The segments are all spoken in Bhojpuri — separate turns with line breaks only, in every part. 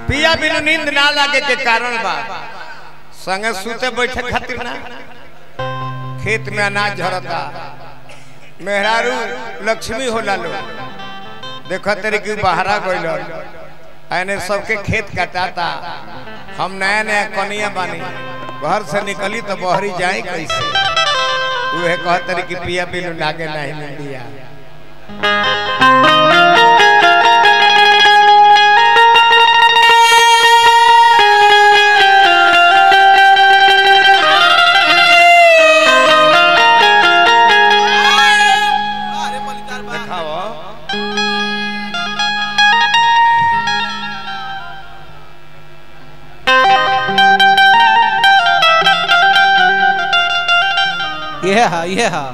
पिया बिनु नींद ना लागे के कारण बा संगे सूते बैठे खातिर ना खेत में अनाज झरता मेहरारू लक्ष्मी होला लो देखो तेरे की बहरा गइल एने सबके खेत कटाता हम नया नया कनिया बानी घर से निकली तो बहरी जाए कैसे उहे कहत रही कि पिया बिनु लागे नहीं मिलिया देखाओ
ये हा ये हा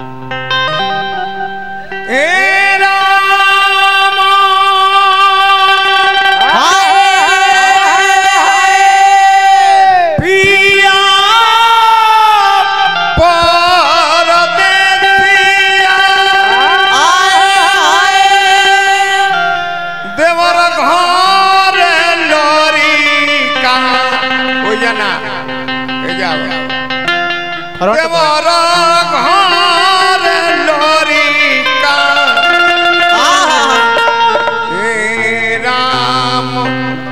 हे राम पिया परदेसिया देवर घर लोरी कहाँ हो जाना हे जाओ देवर घर लोरी कहाँ हे राम